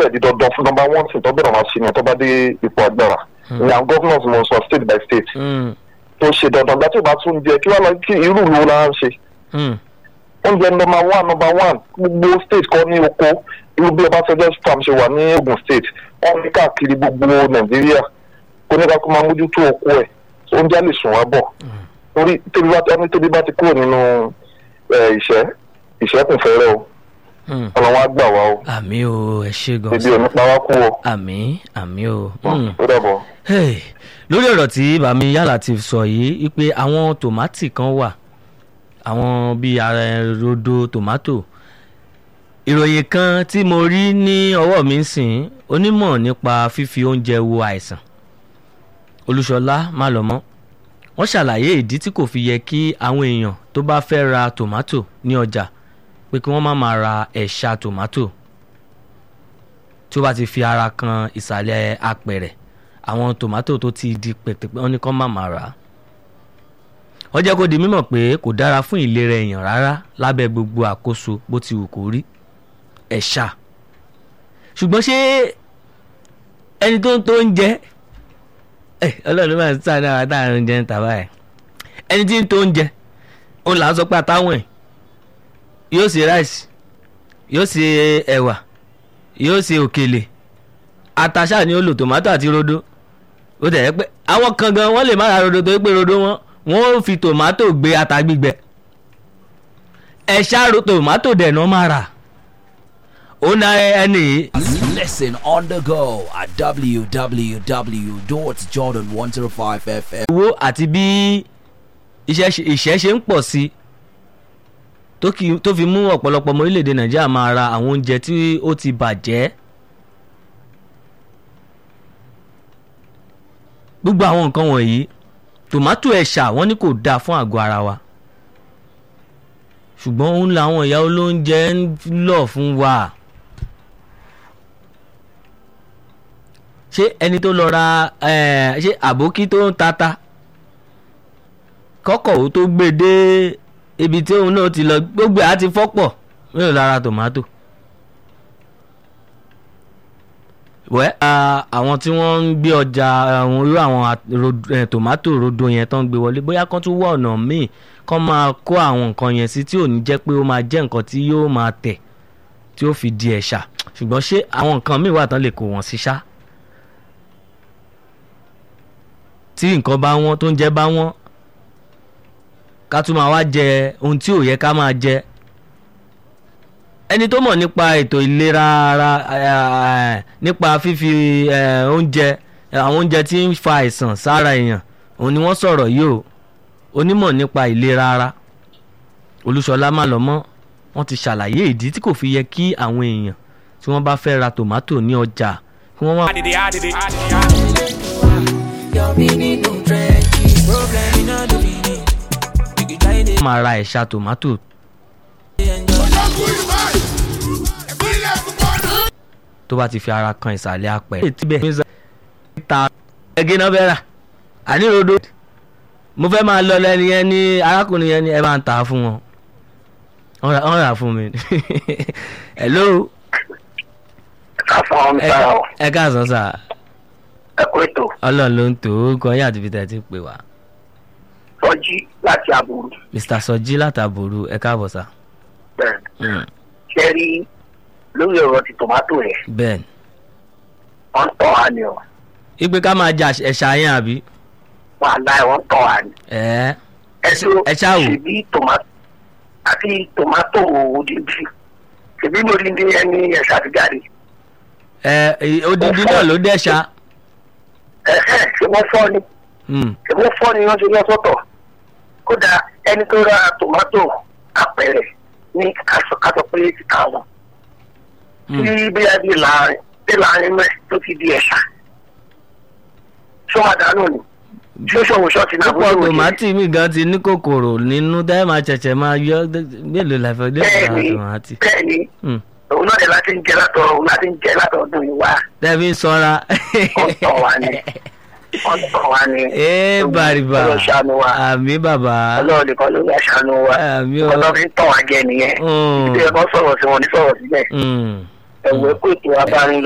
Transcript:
dẹ̀ di dandan fún number one thing tó bẹ̀rẹ̀ máa ṣe ni tó bá dé ipò agbára ní àwọn governors mo sọ state by state Mm, tó ṣe dandan gbà tí ò bá tún jẹ kí wọ́n lọ kí irú ìlú la ń ṣe mm, oúnjẹ number one number one gbogbo state kọ́ ní oko irú bí ọbásanjọ́ farm ṣe wà ní ogun state wọ́n ní káàkiri gbogbo nàìjíríà kó ní ká kó máa mójútó oko ẹ̀ oúnjẹ lè sùn wá bọ̀ torí tóbi bá ẹni tóbi bá ti kúrò nínú ẹ, ìṣẹ́ ìṣẹ́ kùn fẹ́rẹ́ o mm. ọlọ́wọ́n á gbà wá o àmì o ẹ ṣe gan ibi ò ní pa wá kú o àmì àmì o. Mm. ó dàbọ̀. Hey, lórí ọ̀rọ̀ tí bàmí yálà ti sọ yìí wípé àwọn tòmátì kan wà àwọn bíi ara rodo tòmátò ìròyìn kan tí mo rí ní ọwọ́ mi ń sìn onímọ̀ nípa fífi oúnjẹ wo àìsàn olúṣọlá málọmọ́ wọ́n ṣàlàyé ìdí tí kò fi yẹ kí àwọn èèyàn tó bá fẹ́ ra tòmátò ní ọjà pé kí wọ́n má máa ra ẹ̀ṣà tòmátò tí ó bá ti fi ara kan ìsàlẹ̀ apẹ̀rẹ̀ àwọn tòmátò tó ti di pẹ̀tẹ̀pẹ̀ wọn ni kán má máa rà á. wọ́n jẹ́ kó di mímọ̀ pé kò dára fún ìlera èèyàn rárá lábẹ́ gbogbo àkóso bó ti wù kó rí ẹ̀ṣà. ṣùgbọ́n ṣé ẹni tó ń tó ń jẹ ẹ ọlọ́run máa ń sáré ara táwọn oúnjẹ ń tà báyìí ẹni tí ń tó ń jẹ òun là ń sọ pé àtàwọn ẹ̀ yóò ṣe ráìsì yóò ṣe ẹ̀wà yóò ṣe òkèlè àtàṣà ni ó lò tòmátò àti rodo ó tẹ̀ ẹ́ pé àwọn kan gan wọ́n lè má ra rodo torí pé rodo wọn wọ́n ó fi tòmátò gbé ata gbígbẹ ẹ̀ṣá ro tòmátò dẹ̀ náà máa rà ó ná ẹni yìí Listen on the go at www.jordan105fm. owó àti bí iṣẹ́ ṣe- ìṣẹ́ ṣe ń pọ̀ sí i tó kì- tó fi mú ọ̀pọ̀lọpọ̀ ọmọ orílẹ̀-èdè nàìjíríà máa ra àwọn oúnjẹ tí ó ti bàjẹ́ gbogbo àwọn nǹkan wọ̀nyí tòmátò ẹ̀ṣà wọ́n ní kò dáa fún àgọ́ ara wa ṣùgbọ́n òun làwọn ìyá olóúnjẹ ń lọ̀ fún wa ṣé ẹni tó lọ ra eh, ṣé àbókí tó ń tata kọ́kọ́ ó tó gbé dé ibi tí òun náà ti lọ gbogbo ẹ̀ á ti fọ́pọ̀ mélòó lára tòmátò. wẹ́ a- àwọn tí wọ́n ń gbé ọjà àwọn irú àwọn a- ro- eh, tòmátò rodo yẹn tó ń gbé wọlé bóyá kán tún wọ ọ̀nà míì kán máa kó àwọn nǹkan yẹn sí tí ò ní jẹ́ pé ó máa jẹ́ nǹkan tí yóò máa tẹ̀ tí ó fi di ẹ̀ṣà ṣùgbọ́n ṣé àwọn nǹkan míì wà tán lè kó wọn sí ṣá tí nǹkan bá wọ́n tó ń jẹ́ bá wọ́n ká tún máa wá jẹ ohun tí ò yẹ ká máa jẹ ẹni tó mọ̀ nípa ètò ìlera ara eh, nípa fífi eh, oúnjẹ eh, àwọn oúnjẹ tí ń fa àìsàn sára èèyàn òun ni wọ́n sọ̀rọ̀ yìí o onímọ̀ nípa ìlera ara olúṣọlá málọmọ́ wọ́n ti ṣàlàyé ìdí tí kò fi yẹ kí àwọn èèyàn tí wọ́n bá fẹ́ ra tòmátò ní ọjà kí wọ́n má máa ra ẹ̀ṣà tòmátò tó bá ti fi ara kan ìsàlẹ̀ apẹ̀. ètí bẹ́ẹ̀ ní ta ẹgẹ́ náà bẹ́ẹ̀ rà àní rodo mo fẹ́ máa lọ lẹ́ni yẹn ní arákùnrin yẹn ní ẹ máa ń tà á fún wọn wọ́n rà- wọ́n rà fún mi hello káfọ́n ọ̀hún ẹ sára ọ̀ ẹ káàsán sà ẹ̀kọ́ ètò ọlọ́run ló ń tò ó gan yín àti peter ti pè wá sọ́jí láti àbúrò mr sọjí látàbòrú ẹ káàbọ̀ sà bẹ́ẹ̀ Mm, ṣe rí lórí ọ̀rọ̀ ti tòmátò rẹ̀ bẹ́ẹ̀ wọ́n ń tọ́ wa ni ọ̀ ipe ká máa jà ẹ̀ṣà yẹn àbí wọ́n àlá ẹ̀ wọ́n ń tọ́ wa ni. ẹ̀ ẹ̀sùn ẹ ṣáà wò. ṣèbí tòmátò àti tòmátò òdìdí ṣèbí mo rí ní ẹni ẹ̀ṣà ti jáde ẹ̀ odidi náà ló dẹ̀ṣà ẹ̀hẹ́ ṣé wọ́n fọ́ ni Mm, ṣé wọ́n fọ́ ni wọ́n ṣe yọ sọ́tọ̀ kódà ẹni tó ra tòmátò apẹ̀rẹ̀ ní kásọ̀ pé ti kà wọ́n mm. tí bí a bí láàrin bí láàrin mẹ́ tó ti di ẹ̀ṣà ṣọ́ àdánù ni ṣé ṣòwò ṣọ́ọ̀tì náà púpọ̀ tòmátì mi gan ti ní kòkòrò nínú tẹ́ máa ṣẹ̀ṣẹ̀ máa yọ mélòó la fẹ́ lé bẹ́ẹ̀ ọ̀rọ̀ ni tòmátì. bẹ́ẹ̀ ni Mm. òun náà dẹ̀ láti ń jẹ látọ̀ òun láti ń jẹ látọ̀ ọdún yìí wá tẹ́bí ń sanra. wọ́n tọ̀ wá ni wọ́n tọ̀ wá ni ee bàrìbà ọlọ́run ṣàánú wa àmì bàbá ọlọ́run nìkan ló ń ṣàánú wa àmì o. ọlọ́run fi ń tọ̀ wá jẹ nìyẹn Mm, ìdí ẹ̀kọ́ sọ̀rọ̀ sí wọn ní sọ̀rọ̀ sílẹ̀ mm. ẹ̀wọ̀ ẹ̀kọ́ ètò abárin